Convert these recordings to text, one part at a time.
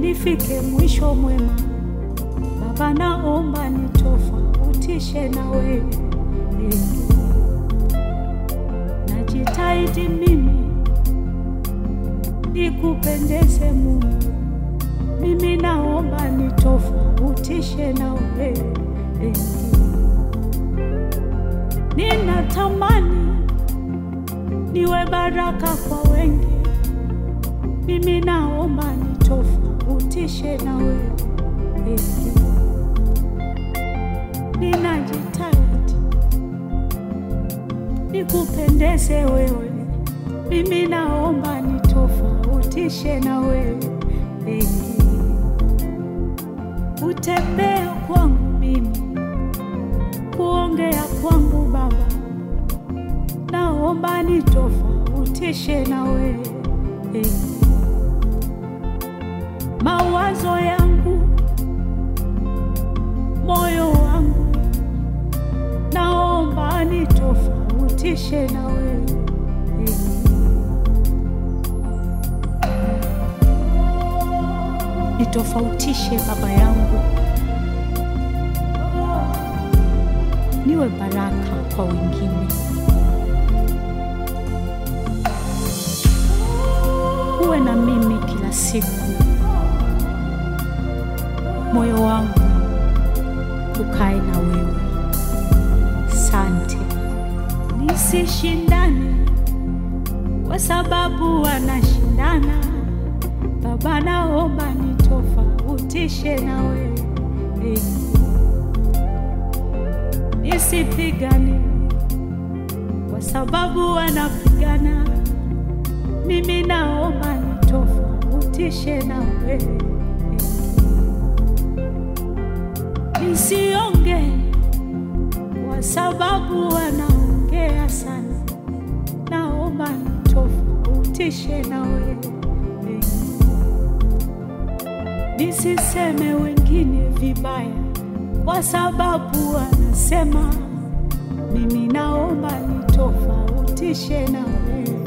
nifike mwisho mwema. Baba, naomba nitofautishe na wewe. Najitahidi mimi nikupendeze Mungu, mimi naomba nitofautishe na wewe. Ninatamani niwe baraka kwa wengi, mimi naomba nitofautishe na wewe. Ninajitahidi nikupendeze wewe, mimi naomba nitofautishe na wewe. Utembea kwangu mimi, kuongea kwangu Baba, naomba nitofautishe na wewe. Mawazo yangu, moyo wangu, naomba nitofautishe na wewe. Nitofautishe Baba yangu, niwe baraka kwa wengine. Uwe na mimi kila siku, moyo wangu ukae na wewe. Sante, nisishindane kwa sababu wanashindana. Baba, naomba nitofautishe na wewe, nisipigane kwa sababu wanapigana. Mimi naomba nitofautishe na wewe, nisionge kwa sababu wanaongea sana. Naomba nitofautishe na wewe, nisiseme wengine vibaya kwa sababu wanasema. Mimi naomba nitofautishe na wewe.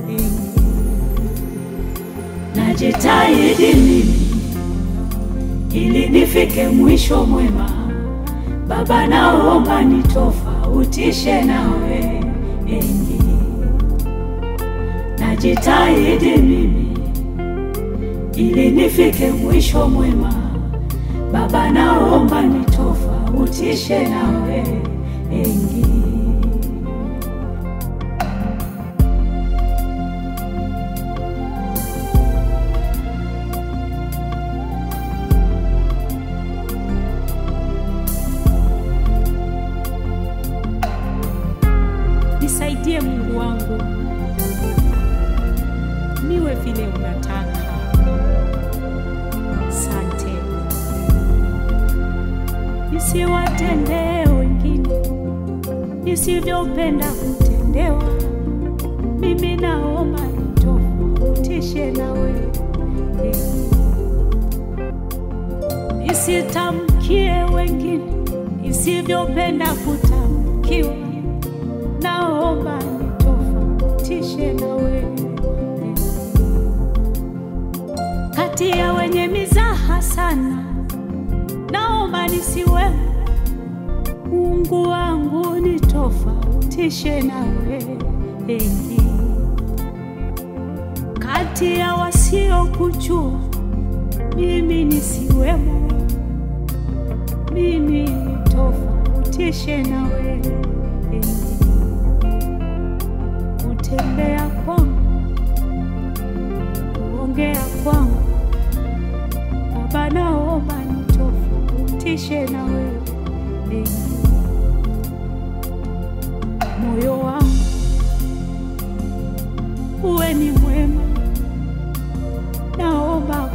Najitahidi mimi ili nifike mwisho mwema. Baba, naomba nitofautishe na wewe. Najitahidi mimi ili nifike mwisho mwema. Baba, naomba nitofautishe na wewe. Nisaidie Mungu wangu, niwe vile unataka. Sante, nisiwatendee wengine nisivyopenda kutendewa. Mimi naomba nitofautishe na wewe, nisitamkie wengine nisivyopenda kutamkiwa naomba nitofautishe na wewe. Kati ya wenye mizaha sana, naomba nisiwe. Mungu wangu nitofautishe na wewe. Kati ya wasiokujua, mimi nisiwemo. Mimi nitofautishe na wewe kutembea kwangu, kuongea kwangu, Baba, naomba nitofautishe na wewe. Moyo wangu uwe ni mwema, naomba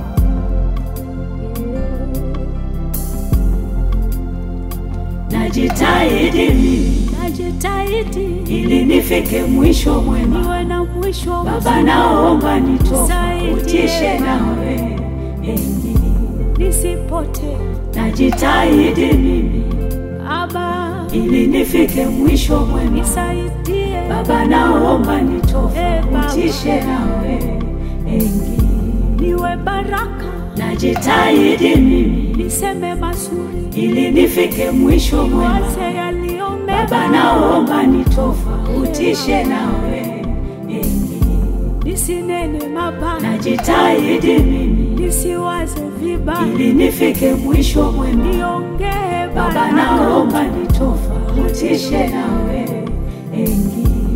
najitahidi mimi najitahidi ili nifike mwisho mwema. niwe na mwisho Baba, naomba nitofautishe nawe, nisipotee najitahidi mimi Baba, ili nifike mwisho mwema. nisaidie Baba, naomba nitofautishe nawe, niwe baraka najitahidi mimi niseme mazuri, ili nifike mwisho mwema. waze yaliyo Baba, mema, naomba nitofautishe nawe enyi. nisinene mabaya, Najitahidi mimi nisiwaze vibaya, ili nifike mwisho mwema. niongee Baba, baraka naomba nitofautishe nawe enyi.